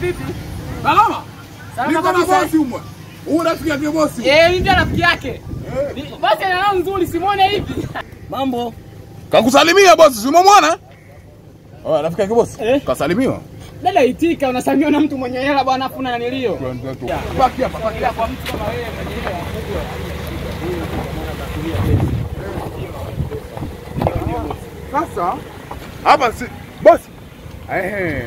vipi? Salama. Salama Niko na kabisa. bosi umwe. Huyu rafiki yake bosi. Eh, mimi ndio rafiki yake. Ni- Basi ana roho nzuri, simuone hivi. Mambo. Kakusalimia bosi, si umemwona? Oh, rafiki yake bosi. Eh? Kasalimiwa. Dada itika, unasalimiwa na mtu mwenye hela bwana, afu na nilio. Baki hapa, baki Ila kwa mtu kama wewe mwenye hela. Sasa hapa si bosi. Ehe.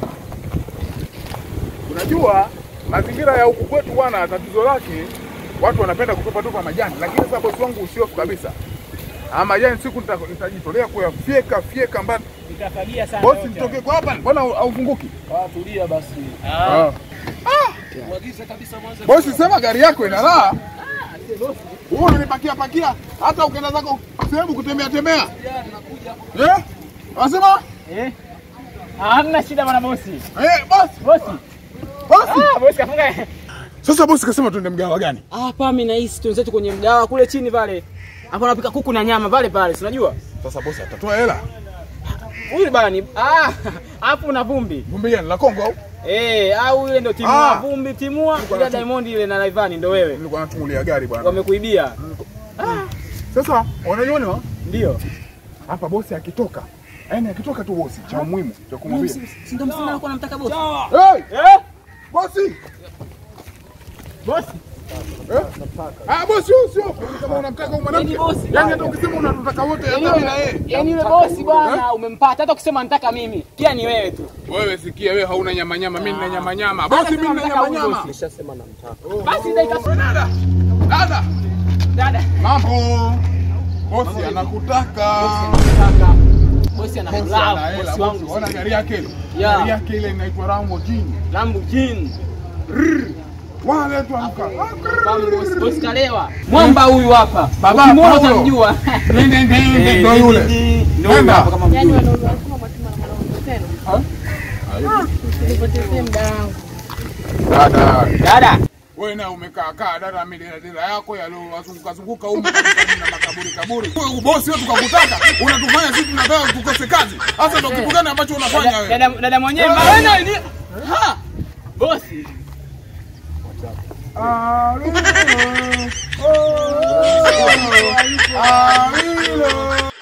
Unajua mazingira ya huku kwetu bwana, tatizo lake watu wanapenda kutupa tupa majani, lakini sasa bosi wangu usiofu kabisa. Ah, majani siku nita- nitajitolea kuyafyeka fyeka mbali. Nitafagia sana. Bosi, yote. nitoke kwa hapa, mbona haufunguki? Ah, tulia basi. Ah. Mwagize kabisa mwanzo. Bosi, sema gari yako ina raha. Wewe unanipakia pakia hata ukienda zako sehemu kutembea tembea. Eh? Wasema? Eh? Ah, Hamna shida bwana bosi. Eh, bosi, Bosi. bosi. Ah, bosi kafunga. Sasa bosi kasema tuende mgawa gani? Ah, hapa mimi nahisi tuenzetu kwenye mgawa kule chini pale. Hapo anapika kuku na nyama pale pale, si unajua? Sasa bosi atatoa hela. Huyu bana ni ah, hapo na vumbi. Vumbi gani la Kongo au? Eh, au ile ndio timua Ah. vumbi timua, ile Diamond ile na Rayvanny ndio wewe. Nilikuwa natungulia gari bwana. Wamekuibia. Sasa unaiona Ndio. hapa bosi akitoka. Yaani akitoka tu bosi cha muhimu cha kumwambia. Si ndio msema alikuwa anamtaka bosi? Hey, Eh? bosi. Bosi. Eh? Ah, bosi huyu sio kama unamtaka huyu mwanamke. Yaani bosi. Yaani hata ukisema unatutaka wote hata mimi na yeye. Yaani yule bosi bwana umempata hata ukisema nataka mimi. Pia ni wewe tu. Wewe sikia, wewe hauna nyama nyama, mimi nina nyama nyama. Hata Bosi, kama mimi nina nataka nyama huyu nyama. bosi. Nishasema namtaka. Basi dakika Dada, dada, dada. mambo. Bosi anakutaka. Kaka. Bosi ana Bosi ana love hela, bosi bosi. wangu. Ona gari yake ile. Yeah. Gari yake ile inaitwa Lamborghini. Lamborghini. Wale tu amka. Kama bosi bosi kalewa. Mwamba huyu hapa. Baba, Ukimwona Paulo. utamjua. Nende nende ndio yule. Ndio huyu Nenda. hapa kama Yaani mjui. wanaume wanasema mwatuma na mwanaume tena. Usinipotezee muda wangu. Dada. Dada. Wewe na umekaa kaa dada mimi dada yako yaliyozunguka zunguka huko na makaburi kaburi. Wewe bosi wewe tukakutaka, unatufanya sisi tunataka tukose kazi. Sasa ndio kitu gani ambacho unafanya Dada- wewe? Dada dada mwenyewe maana ni ha. Bosi. Arilo. Oh. Arilo.